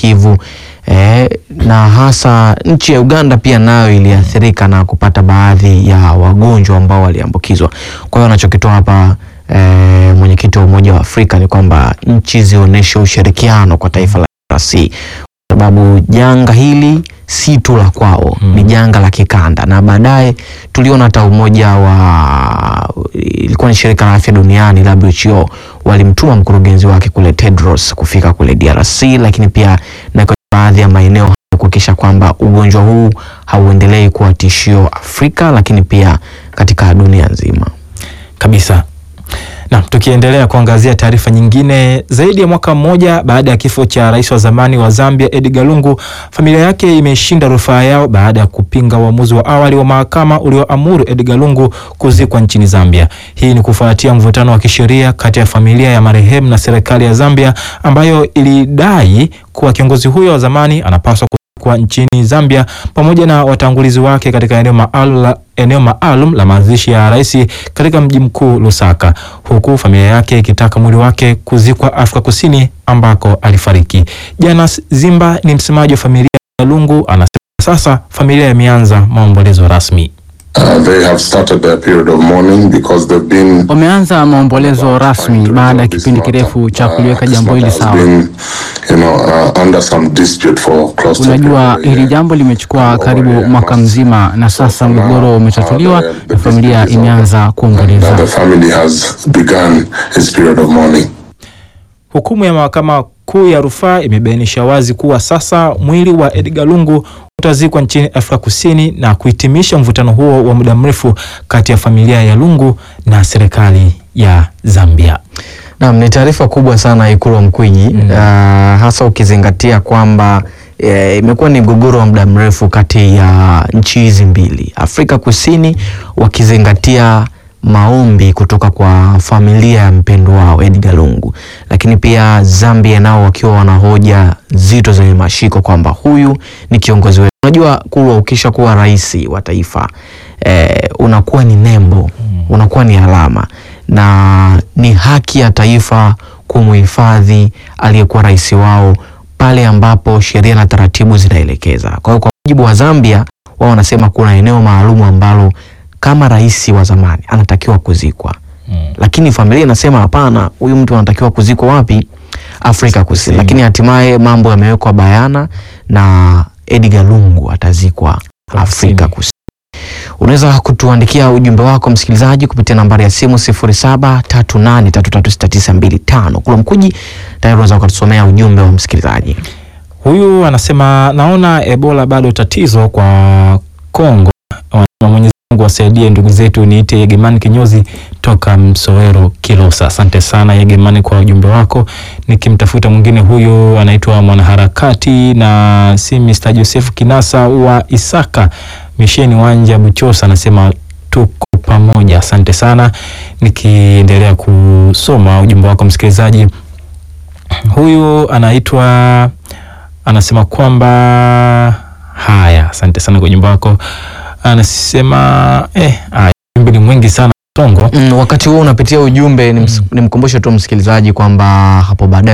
Kivu eh, na hasa nchi ya Uganda pia nayo iliathirika na kupata baadhi ya wagonjwa ambao waliambukizwa. Kwa hiyo anachokitoa hapa eh, mwenyekiti wa Umoja wa Afrika ni kwamba nchi zionyeshe ushirikiano kwa taifa la DRC kwa sababu janga hili si tu la kwao Mm. ni janga la kikanda, na baadaye tuliona hata umoja wa ilikuwa ni shirika la afya duniani WHO walimtuma mkurugenzi wake kule Tedros kufika kule DRC, lakini pia na kwa baadhi ya maeneo hayo kuhakikisha kwamba ugonjwa huu hauendelei kuwa tishio Afrika, lakini pia katika dunia nzima. kabisa. Na tukiendelea kuangazia taarifa nyingine, zaidi ya mwaka mmoja baada ya kifo cha rais wa zamani wa Zambia Edgar Lungu, familia yake imeshinda rufaa yao baada ya kupinga uamuzi wa awali wa mahakama ulioamuru Edgar Lungu kuzikwa nchini Zambia. Hii ni kufuatia mvutano wa kisheria kati ya familia ya marehemu na serikali ya Zambia ambayo ilidai kuwa kiongozi huyo wa zamani anapaswa kwa nchini Zambia pamoja na watangulizi wake katika eneo maalum la, eneo maalum la mazishi ya rais katika mji mkuu Lusaka, huku familia yake ikitaka mwili wake kuzikwa Afrika Kusini ambako alifariki. Janas Zimba ni msemaji wa familia ya Lungu, anasema sasa familia imeanza maombolezo rasmi. Uh, they have started their period of mourning because they've been Wameanza maombolezo rasmi baada ya kipindi kirefu cha kuliweka jambo hili sawa. Unajua, hili jambo limechukua karibu mwaka mzima, na sasa mgogoro umetatuliwa na familia imeanza kuomboleza. The family has begun its period of mourning. Hukumu ya mahakama kuu ya rufaa imebainisha wazi kuwa sasa mwili wa Edgar Lungu utazikwa nchini Afrika Kusini na kuhitimisha mvutano huo wa muda mrefu kati ya familia ya Lungu na serikali ya Zambia. Naam, ni taarifa kubwa sana Ikulu wa Mkwiji Mm. uh, hasa ukizingatia kwamba eh, imekuwa ni mgogoro wa muda mrefu kati ya nchi hizi mbili, Afrika Kusini wakizingatia maombi kutoka kwa familia ya mpendo wao Edgar Lungu, lakini pia Zambia nao wakiwa wana hoja zito zenye mashiko kwamba huyu ni kiongozi wetu. Unajua kuwa ukisha kuwa rais wa taifa eh, unakuwa ni nembo, unakuwa ni alama na ni haki ya taifa kumuhifadhi aliyekuwa rais wao pale ambapo sheria na taratibu zinaelekeza. Kwa hiyo kwa mujibu wa Zambia, wao wanasema kuna eneo maalum ambalo kama rais wa zamani anatakiwa kuzikwa, lakini familia inasema hapana, huyu mtu anatakiwa kuzikwa wapi? Afrika Kusini. Lakini hatimaye mambo yamewekwa bayana na Edgar Lungu atazikwa Afrika Kusini. Unaweza kutuandikia ujumbe wako msikilizaji kupitia nambari ya simu 0738336925. Kula Mkuji tayari unaweza kutusomea ujumbe wa msikilizaji. Huyu anasema naona Ebola bado tatizo kwa Kongo. Wanasema Mwenyezi Mungu wasaidie ndugu zetu. Niite Yegemani Kinyozi toka Msowero Kilosa. Asante sana Yegemani kwa ujumbe wako. Nikimtafuta mwingine, huyu anaitwa mwanaharakati na si Mr. Joseph Kinasa wa Isaka Misheni Wanja Buchosa, anasema tuko pamoja. Asante sana. Nikiendelea kusoma ujumbe wako msikilizaji, huyu anaitwa anasema kwamba haya, asante sana kwa ujumbe wako. Anasema eh, haya, ujumbe ni mwingi sana Tongo. Mm, wakati huo unapitia ujumbe, nims- nimkumbushe tu msikilizaji kwamba hapo baadaye